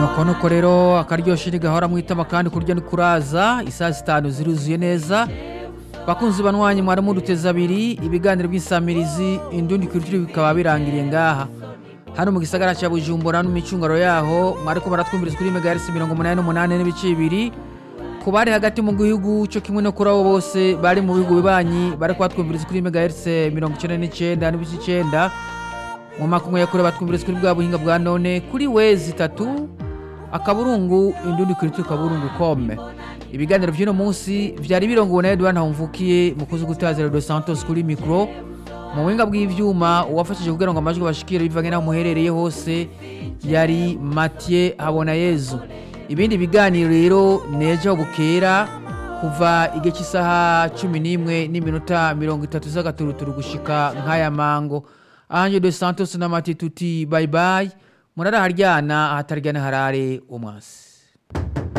nuko nuko rero akaryoshye ntigahora mwitama kandi kurya ni kuraza isaha zitanu ziruzuye neza bakunzi banwanyi mwari muduteze abiri ibiganiro by'insamirizi indundi kulituri bikaba birangiriye ngaha hano mu gisagara cya bujumbura n'imicungaro yaho mwariko baratwumviriza kuri megaherisi mirongo umunani n'umunani n'ibice bibiri ku bari hagati mu gihugu cyo kimwe no kuri abo bose bari mu bihugu bibanyi bari kubatwumviriza kuri megaherisi mirongo icyenda n'icyenda n'ibice icyenda mu makumwe yakure batwumviriza kuri bwa buhinga bwa none kuri wezi itatu akaburungu indundi kulituri kaburungu kome ibiganiro by'uno munsi byari birongowe na Edouard Ntawumvukiye mukozi gutazira dos Santos kuri mikro mu buhinga bw'ivyuma uwafashije kugira ngo amajwi bashikire bivanye naho muherereye hose yari Mathieu Habonayezu ibindi biganiro rero nejo bukera kuva igihe cy'isaha cumi n'imwe n'iminota mirongo itatu z'agaturuturu gushika nk'aya mango anje dos Santos na Mathieu tuti bye bye murara haryana ahataryana harare umwasi